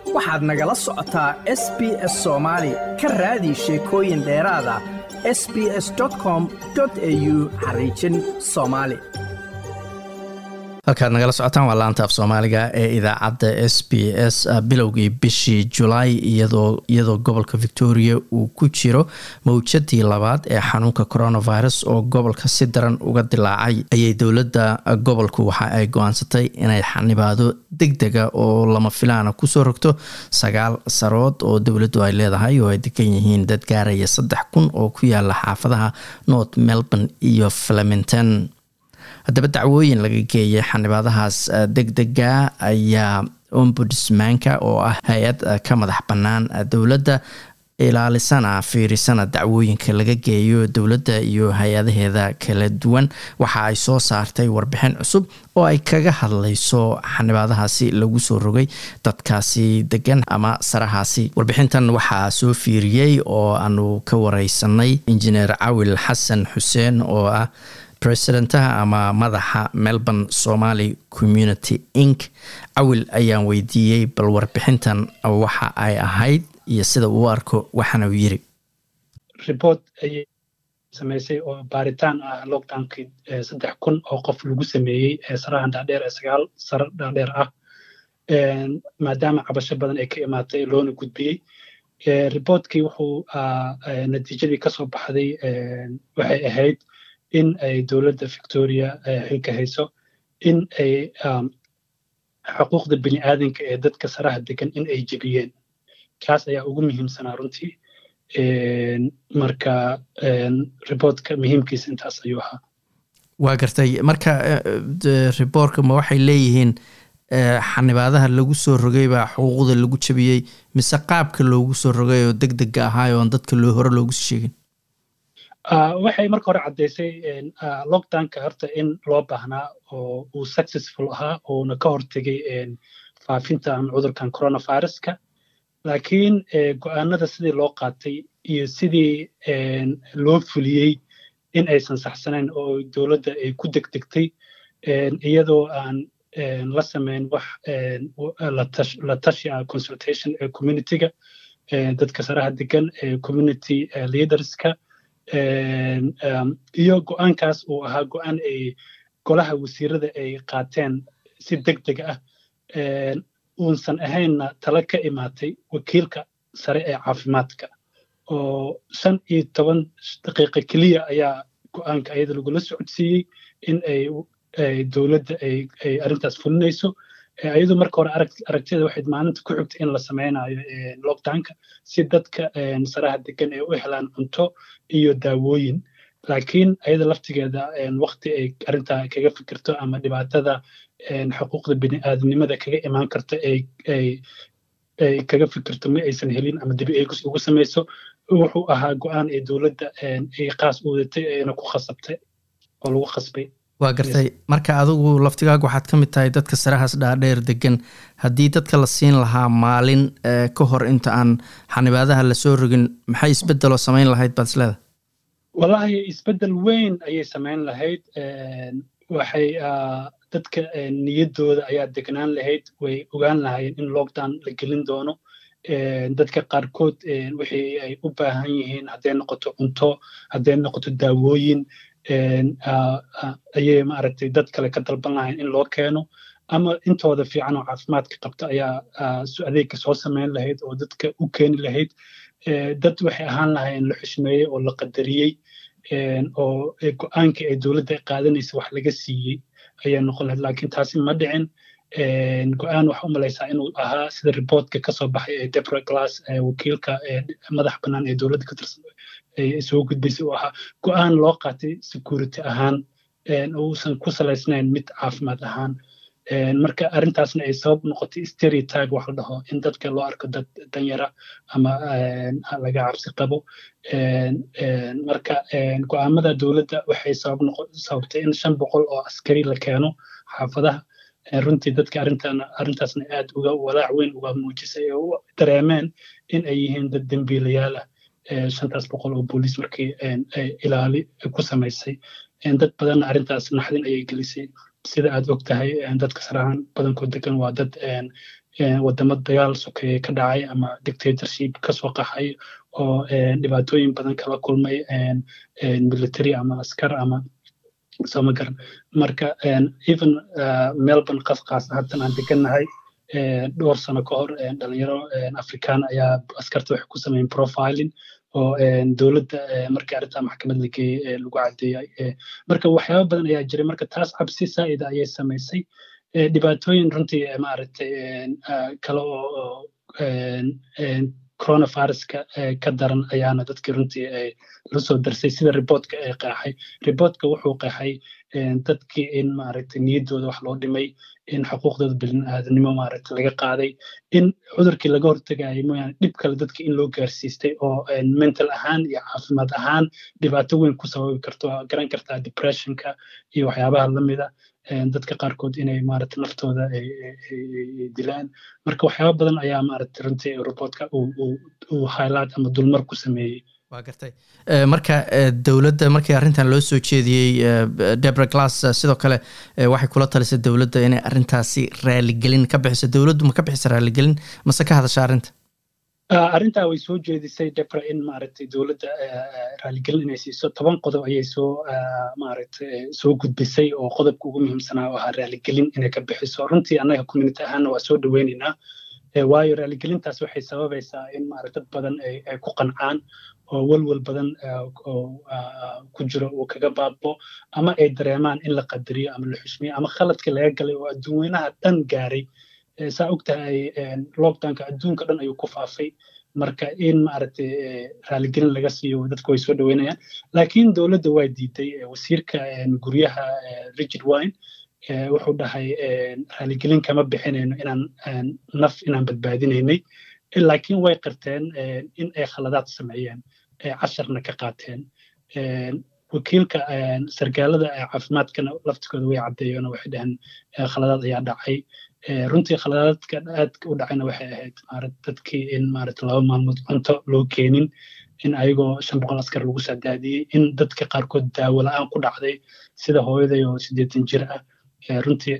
waxaad nagala socotaa s b s soomaali ka raadi sheekooyin dheeraada s b s com au xariijin soomaali halkaad nagala socotaan waa laanta af soomaaliga ee idaacadda s b s bilowgii bishii julaay iyadoo gobolka victoria uu ku jiro mawjadii labaad ee xanuunka coronavirus oo gobolka si daran uga dilaacay ayay dowladda gobolku waxa ay go-aansatay inay xanibaado deg dega oo lama filaana kusoo rogto sagaal sarood oo dowladdu ay leedahay oo ay degan yihiin dad gaaraya saddex kun oo ku yaala xaafadaha north melbourne iyo flemington haddaba dacwooyin laga geeyay xanibaadahaas deg dega ayaa ombudsmanka oo ah hay-ad ka madax bannaan dowladda ilaalisana fiirisana dacwooyinka laga geeyo dowladda iyo hay-adaheeda kala duwan waxa ay soo saartay warbixin cusub oo ay kaga hadlayso xanibaadahaasi lagu soo rogay dadkaasi degan ama sarahaasi warbixintan waxaa soo fiiriyey oo aanu ka wareysanay injineer cawil xasan xuseen oo ah presidentaha ama madaxa melbourne somaly community inc cawil ayaan weydiiyey bal warbixintan waxa ay ahayd iyo sida uu arko waxaana uu yiri report ayay samaysay oo baaritaan ah lockdownkii saddex kun oo qof lagu sameeyey sarahan dhaadheer ee sagaal sare dhaadheer ah maadaama cabasho badan ay ka imaatay loona gudbiyey reportkii wuxuu natiijadii kasoo baxday waxay ahayd in ay dowladda victoria xilka hayso in ay xuquuqda bini aadanka ee dadka saraha degan in ay jebiyeen kaas ayaa ugu muhiimsanaa runtii marka reportka muhiimkiisa intaas ayuu ahaa waa gartay marka reportka ma waxay leeyihiin xanibaadaha lagu soo rogay baa xuquuqda lagu jebiyey mise qaabka loogu soo rogay oo deg dega ahaay oon dadka loo hore loogu sii sheegin waxay marka hore caddaysay lockdownka horta in loo baahnaa oo uu successful ahaa uuna ka hortegay faafintan cudurkan coronaviruska laakiin go'aanada sidii loo qaatay iyo sidii loo fuliyey in aysan saxsanayn oo dowladda ay ku degdegtay iyadoo aan la samayn wax la tashi ah consultation ee communityga dadka saraha degan ee community leaderska iyo go'aankaas uu ahaa go'aan ay golaha wasiirada ay qaateen si deg deg ah uunsan ahaynna tala ka imaatay wakiilka sare ee caafimaadka oo shan iyo toban daqiiqa keliya ayaa go'aanka ayada lagula socodsiiyey in ay dowladda ay arrintaas fulinayso ayadoo marka hore aragtida waxayd maalinta ku xigtay in la samaynayo lockdownka si dadka saraha degan ay u helaan cunto iyo daawooyin laakiin ayada laftigeeda wakti ay arrintaa kaga fikirto ama dhibaatada xuquuqda bini'aadanimada kaga imaan karto ay kaga fikirto ma aysan helin ama dibi eegis ugu samayso wuxuu ahaa go'aan ee dowladda ay qaas u wadatay ayna ku khasabtay oo lagu khasbay waa gartay marka adigu laftigaagu waxaad ka mid tahay dadka sarahaas dhaadheer degan haddii dadka la siin lahaa maalin ka hor inta aan xanibaadaha lasoo rogin maxay isbeddeloo samayn lahayd baad isleedahay wallahi isbeddel weyn ayay samayn lahayd waxay dadka niyaddooda ayaa degnaan lahayd way ogaan lahaayeen in lockdown la gelin doono dadka qaarkood wixii ay u baahan yihiin hadday noqoto cunto hadday noqoto daawooyin ayay maaragtay dad kale ka dalban lahayn in loo keeno ama intooda fiican oo caafimaadka qabta ayaa adeegka soo samayn lahayd oo dadka u keeni lahayd dad waxay ahaan lahayn la xushmeeyey oo la qadariyey oo go'aankii ay dowladda qaadanaysa wax laga siiyey ayaa noqon lahayd laakiin taasi ma dhicin go'aan waxa u malaysaa inuu ahaa sida reportka kasoo baxay ee debra glass wakiilka madax bannaan ee dowladda ka tirsan soo gudbaysay uu ahaa go'aan loo qaatay security ahaan uusan ku salaysnayn mid caafimaad ahaan marka arrintaasna ay sabab noqotay stereotype wax la dhaho in dadka loo arko dad danyara ama laga cabsi qabo marka go'aamada dowladda waxay sabab sababtay in shan boqol oo askari la keeno xaafadaha runtii dadka arrintan arrintaasna aad uga walaac weyn uga muujisay ee u dareemeen in ay yihiin dad dembiilayaal ah shantaas boqol oo booliis markii ilaali ku samaysay dad badanna arrintaas naxdin ayay gelisay sida aad og tahay dadka sarahan badankood degan waa dad wadamo dagaal sokeeye ka dhacay ama dictatorship kasoo qaxay oo dhibaatooyin badan kala kulmay military ama askar ama sooma garan marka even melbourne qasqaas haddan aan degannahay dhowr sano ka hor dhalinyaro afrikaan ayaa askarta waxay ku sameeyeen profiling oo dowladda markii arrintaa maxkamad la geeyey lagu caddeeyay marka waxyaaba badan ayaa jiray marka taas cabsi saa'ida ayay samaysay dhibaatooyin runtii maaragtay kale oo coronaviruska ka daran ayaana dadkii runtii la soo darsay sida riboortka ee qeexay riboortka wuxuu qeexay dadkii in maaragtay niyaddooda wax loo dhimay in xuquuqdooda bini'aadanimo maaragtay laga qaaday in cudurkii laga hortagayay mooyaane dhib kale dadka in loo gaarsiistay oo mental ahaan iyo caafimaad ahaan dhibaato weyn ku sababi karto garan kartaa depressionka iyo waxyaabaha lamida dadka qaarkood inay maaragtay naftooda dilaan marka waxyaaba badan ayaa maaragtay runtii robotka uu highlight ama dulmar ku sameeyey waa gartay marka dowladda markii arrintan loo soo jeediyey debra glass sidoo kale waxay kula talisay dowladda inay arrintaasi raaligelin ka bixiso dowladdu ma ka bixisa raaligelin mase ka hadasha arrinta arrintaa way soo jeedisay debra in maaragtay dowladda raaligelin inay siiso toban qodob ayay soo maaragtay soo gudbisay oo qodobka ugu muhiimsanaa oo ahaa raaligelin inay ka bixiso runtii annaga community ahaanna waa soo dhoweynaynaa waayo raaligelintaas waxay sababaysaa in maarag dad badan ay ku qancaan oo welwel badan oo ku jiro uu kaga baabo ama ay dareemaan in la qadariyo ama la xushmiyo ama khaladkii laga galay oo adduunweynaha dhan gaaray saa og tahay lockdownka adduunka dhan ayuu ku faafay marka in maaragtay raaligelin laga siiyo dadku way soo dhoweynayaan laakiin dowladda waa diiday wasiirka guryaha richard wine wuxuu dhahay raaligelin kama bixinayno inaan naf inaan badbaadinaynay laakiin way qirteen in ay khaladaad sameeyeen casharna ka qaateen wakiilka sargaalada caafimaadkana laftigooda way caddeeyeen waxay dhaheen khaladaad ayaa dhacay runtii khaladaadka aadka u dhacayna waxay ahayd maarad dadkii in maarata laba maalmood cunto loo keenin in ayagoo shan boqol askar lagu sadaadiyey in dadka qaarkood daawo la-aan ku dhacday sida hooyaday oo siddeetan jir ah runtii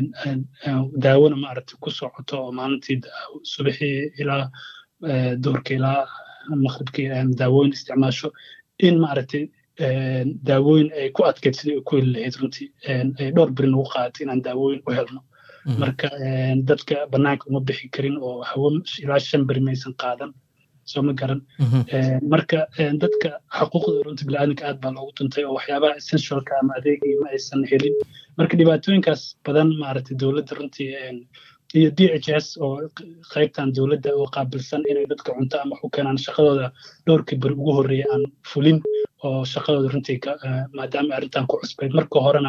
daawona maaragtay ku socoto oo maalintii subaxii ilaa duurka ilaa maqribkii daawooyin isticmaasho in maaragtay daawooyin ay ku adkayd sidii ku heli lahayd runtii ay dhowr beri nagu qaadatay inaan daawooyin u helno marka dadka bannaanka uma bixi karin oo hawo ilaa shan beri maysan qaadan soo ma garan marka dadka xuquuqda runta bini'aadanka aad baa loogu tuntay oo waxyaabaha essentialka ama adeegii ma aysan helin marka dhibaatooyinkaas badan maaragtay dowladda runtii iyo d h s oo qaybtan dowladda oo qaabilsan inay dadka cunto ama u keenaan shaqadooda dhowrkii beri ugu horreeya aan fulin oo shaqadooda runtii maadaama arrintan ku cusbayd marka horena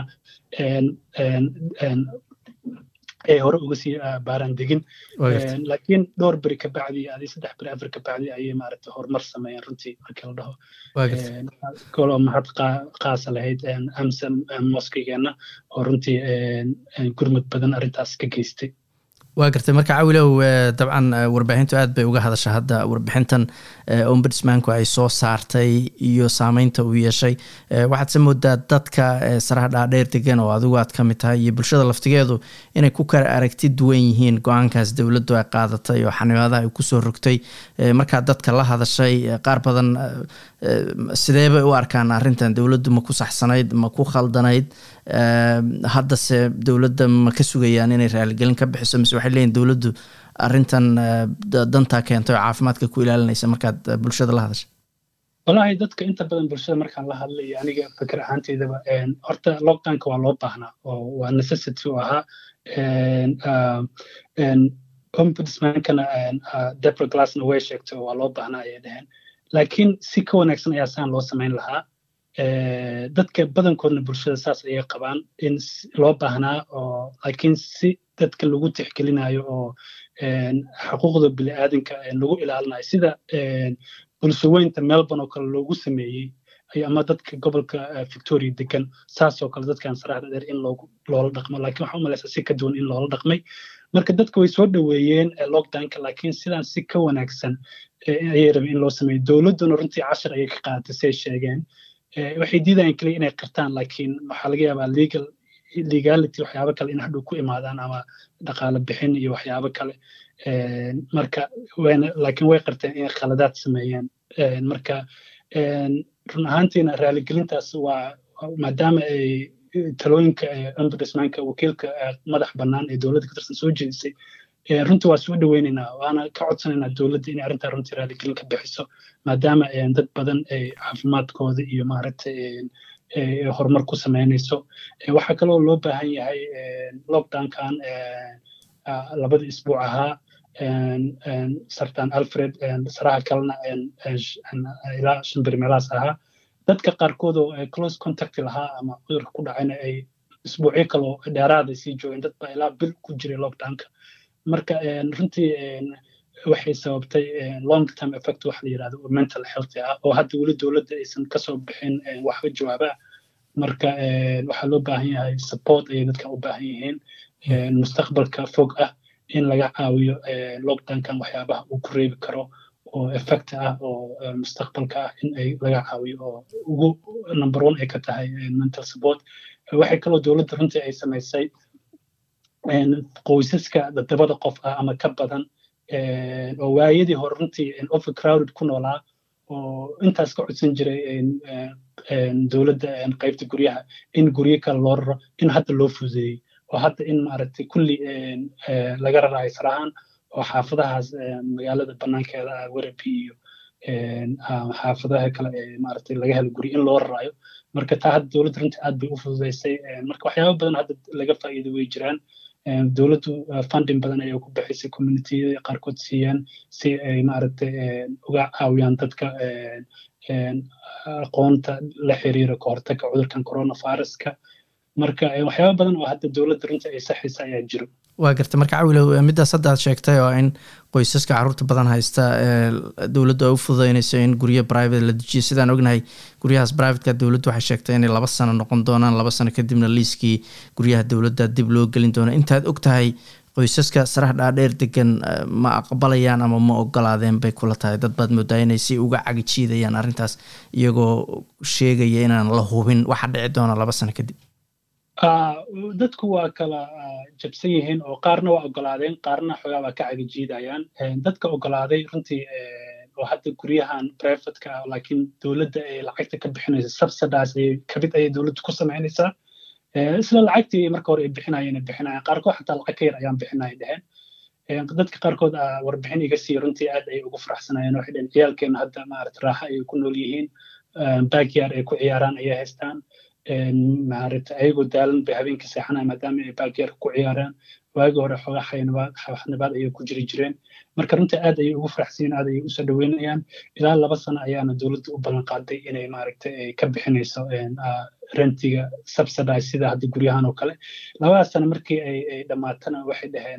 ay hore uga sii baaraan degin laakiin dhowr beri ka bacdi adi saddex beri afar ka bacdi ayay maaragtay horumar sameeyeen runtii markii la dhaho koloo mahad qaasa lahayd amsa moskigeenna oo runtii gurmud badan arrintaas ka geystay waa gartay marka cawilow dabcan warbaahintu aad bay uga hadasha hadda warbixintan ombudsmanku ay soo saartay iyo saameynta uu yeeshay waxaad se moodaa dadka saraha dhaadheer degan oo adigu aad ka mid tahay iyo bulshada laftigeedu inay ku kala aragti duwan yihiin go-aankaas dowladdu ay qaadatay oo xanibaadaha ay kusoo rogtay markaa dadka la hadashay qaar badan sidee bay u arkaan arrintan dowladdu ma ku saxsanayd ma ku khaldanayd haddase dowladda ma ka sugayaan inay raaligelin ka bixiso mise waxay leeyihin dowladdu arrintan dantaa keentay oo caafimaadka ku ilaalinaysa markaad bulshada la hadashay wallaahi dadka inta badan bulshada markaan la hadlay aniga fikir ahaanteydaba horta lockdownka waa loo baahnaa oo waa necessity u ahaa ombudsmankana debra glassna way sheegtay oo waa loo baahnaa ayay dhaheen laakiin si ka wanaagsan ayaa saan loo samayn lahaa dadka badankoodna bulshada saas ayay qabaan in loo baahnaa oo laakiin si dadka lagu tixgelinayo oo xuquuqda bini'aadanka lagu ilaalinayo sida bulshaweynta melbourne oo kale loogu sameeyey ama dadka gobolka victoria degan saasoo kale dadkan saraxda dheer in loola dhaqmo laakiin waxaa u malaysaa si ka duwan in loola dhaqmay marka dadka way soo dhoweeyeen lockdownka laakiin sidaan si ka wanaagsan ayay rabeen in loo sameeyo dowladduna runtii cashar ayay ka qaadatay si ay sheegeen waxay diidayaan keliya inay qirtaan laakiin waxaa laga yaabaa legal legality waxyaabo kale in hadhow ku imaadaan ama dhaqaale bixin iyo waxyaabo kale marka wayna laakiin way qarteen inay khaladaad sameeyeen marka run ahaantiina raaligelintaas waa maadaama ay talooyinka ombudsmanka wakiilka madax bannaan ee dowladda ka tirsan soo jeedisay runtii waa soo dhoweynaynaa waana ka codsanaynaa dowladda inay arrintaa runtii raaligelin ka bixiso maadaama dad badan ay caafimaadkooda iyo maaragtay horumar ku samaynayso waxaa kaloo loo baahan yahay lockdownkan labada isbuuc ahaa sartan alfred saraha kalena ilaa shimbir meelahaas ahaa dadka qaarkood oo close contact lahaa ama cudurka ku dhacayna ay isbuucyo kaloo dheeraada sii joogeen dad baa ilaa bil ku jiray lockdownka marka runtii waxay sababtay long term effect waxa la yidhahdo oo mental health ah oo hadda weli dowladda aysan kasoo bixin waxba jawaaba marka waxaa loo baahan yahay support ayay dadkan u baahan yihiin mustaqbalka fog ah in laga caawiyo lockdownkan waxyaabaha uu ku reebi karo oo effect ah oo mustaqbalka ah in ay laga caawiyo oo ugu number one ay ka tahay mental support waxay kaloo dowladda runtii ay samaysay qoysaska dabada qof ah ama ka badan oo waayadii hore runtii overcrowded ku noolaa oo intaas ka codsan jiray dowladda qaybta guryaha in guryo kale loo raro in hadda loo fududeeyey oo hadda in maaragtay kulli laga raraayo sarahaan oo xaafadahaas magaalada banaankeeda ah werabi iyo xaafadaha kale ee maaragtay laga helo guryo in loo raraayo marka taa hadda dowladda runtii aad bay u fududeysay marka waxyaaba badan hadda laga faa'iido way jiraan dowladdu funding badan ayay ku bixisay communitiyada qaarkood siiyaan si ay maaragtay uga caawiyaan dadka aqoonta la xiriira ka hortagga cudurkan coronaviruska marka waxyaaba badan oo hadda dowladda runtii ay saxaysa ayaa jiro waa garta marka cawilow middaas hadda aad sheegtay oo in qoysaska carruurta badan haysta dowladdu ay u fududeynayso in guryo private la dejiyo sidaan ognahay guryahaas privateka dowladdu waxay sheegtay inay laba sano noqon doonaan laba sano kadibna liiskii guryaha dowladda dib loo gelin doono intaad og tahay qoysaska sarax dhaadheer degan ma aqbalayaan ama ma ogolaadeen bay kula tahay dad baad moodaa inay si uga cagijiidayaan arrintaas iyagoo sheegaya inaan la hubin waxa dhici doona laba sano kadib dadku waa kala jabsan yihiin oo qaarna waa ogolaadeen qaarna xoogaa waa ka cagajiidayaan dadka ogolaaday runtii oo hadda guryahan privatka ah laakiin dowladda ay lacagta ka bixinaysa subsidies ayay kamid ayay dowladdu ku samaynaysaa isla lacagtii marka hore ay bixinayeen ay bixinayaan qaarkood xataa lacag ka yar ayaan bixinaya dheheen dadka qaarkood warbixin iga siiya runtii aad ayay ugu faraxsanayeen waxay dheheen ciyaalkeena hadda maarata raaxa ayay ku nool yihiin backyard ay ku ciyaaraan ayay haystaan maarata ayagoo daalan bay habeenkii seexanaya maadaama ay backyard ku ciyaaraan waagi hore xoogaa xaynabaad xawaxnabaad ayay ku jiri jireen marka runtii aad ayay ugu faraxsiin aad ayay usoo dhaweynayaan ilaa laba sano ayaana dowladda u ballan qaaday inay maaragta ka bixinayso rentiga subsidize sida hadda guryahan oo kale labadaas sano markii ay dhammaatana waxay dhaheen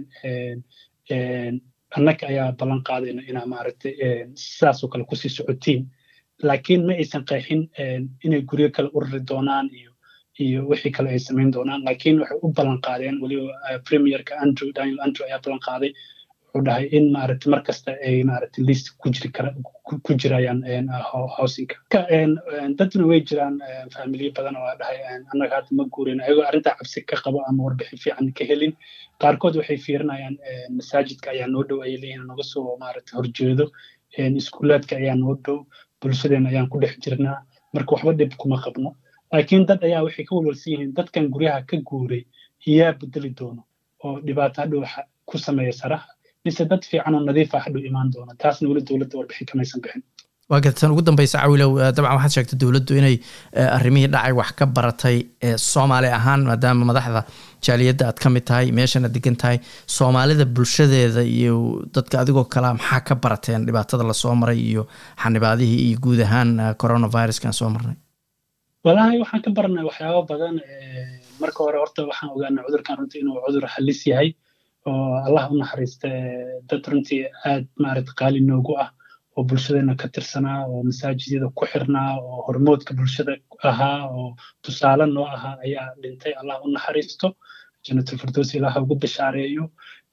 annaga ayaa ballan qaadayna inaa maaragta sidaasoo kale kusii socotiin laakiin ma aysan qeexin inay guryo kale urari doonaan iyo iyo wixii kale ay samayn doonaan laakiin waxay u ballan qaadeen weliba premierka andrew daniel andrew ayaa ballan qaaday wuxuu dhahay in maaragta mar kasta ay maaragta list ku jiri kara ku jirayaan housingka dadna way jiraan faamiliyo badan oo dhahay annaga hadda ma guurin ayagoo arrintaa cabsi ka qabo ama warbixin fiican ka helin qaarkood waxay fiirinayaan masaajidka ayaa noo dhow ayay leeyihin naga soo maaragta horjeedo iskuulaadka ayaa noo dhow bulshadeena ayaan ku dhex jirnaa marka waxba dhib kuma qabno laakiin dad ayaa waxay ka walwalsan yihiin dadkan guryaha ka guuray yaa bedeli doono oo dhibaato hadhow ku sameeya saraha mise dad fiican oo nadiifa hadhow imaan doona taasna weli dowladda warbixin kamaysan bixin waa gartan ugu dambeysa cawilow dabcan waxaad sheegtay dowladdu inay arrimihii dhacay wax ka baratay soomaali ahaan maadaama madaxda jaaliyadda aad ka mid tahay meeshana degan tahay soomaalida bulshadeeda iyo dadka adigoo kalea maxaa ka barateen dhibaatada lasoo maray iyo xanibaadihii iyo guud ahaan coronaviruskan soo marnay walahi waxaan ka baranay waxyaabo badan marka hore horta waxaan ogaanay cudurkan runtii inuu cudur halis yahay oo allah u naxariista dad runtii aad maaragta qaali noogu ah oo bulshadeena ka tirsanaa oo masaajidyada ku xirnaa oo hormoodka bulshada ahaa oo tusaale noo ahaa ayaa dhintay allah u naxariisto jannatul firdows ilaah ugu bishaareeyo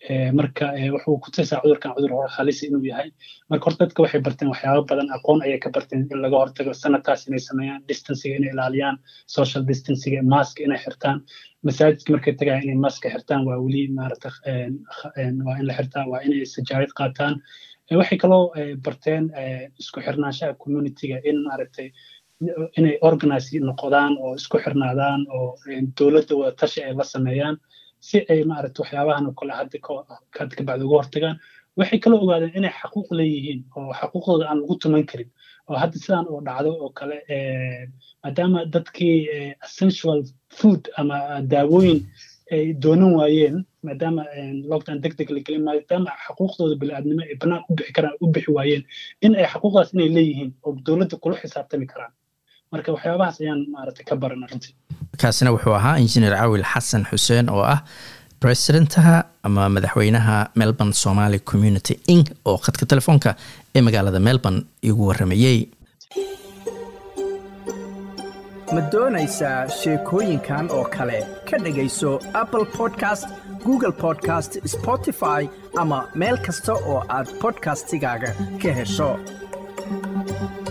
marka wuxuu ku tusaa cudurkan cudur halisi inuu yahay marka horta dadka waxay barteen waxyaaba badan aqoon ayay ka barteen in laga hortago sanadkaas inay sameeyaan distanciga inay ilaaliyaan social distanciga mask inay xirtaan masaajidka markay tagayaan inay maska xirtaan waa weli maarata waa in la xirtaa waa inay sajaayad qaataan waxay kaloo barteen isku xirnaanshaha communityga in maaragtay inay organize noqdaan oo isku xirnaadaan oo dowladda wada tashi ay la sameeyaan si ay maaragta waxyaabahan oo kale hadda hadda ka bacdi uga hortagaan waxay kaloo ogaadeen inay xaquuq leeyihiin oo xaquuqdooda aan lagu tuman karin oo hadda sidaan oo dhacdo oo kale maadaama dadkii essential food ama daawooyin ay doonan waayeen maadaama lockdown deg deg la gelin maadaama xaquuqdooda bini'aadnimo ay bannaan u bixi karaan u bixi waayeen in ay xaquuqdaas inay leeyihiin oo dowladda kula xisaabtami karaan marka waxyaabahaas ayaan maaragtay ka baran runtii kaasina wuxuu ahaa injineer cawil xasan xuseen oo ah presidentaha ama madaxweynaha melbourne somaali community inc oo khadka telefoonka ee magaalada melbourne igu waramayey ma doonaysaa sheekooyinkan oo kale ka dhegayso apple podcast google podcast spotify ama meel kasta oo aad podcastigaaga ka hesho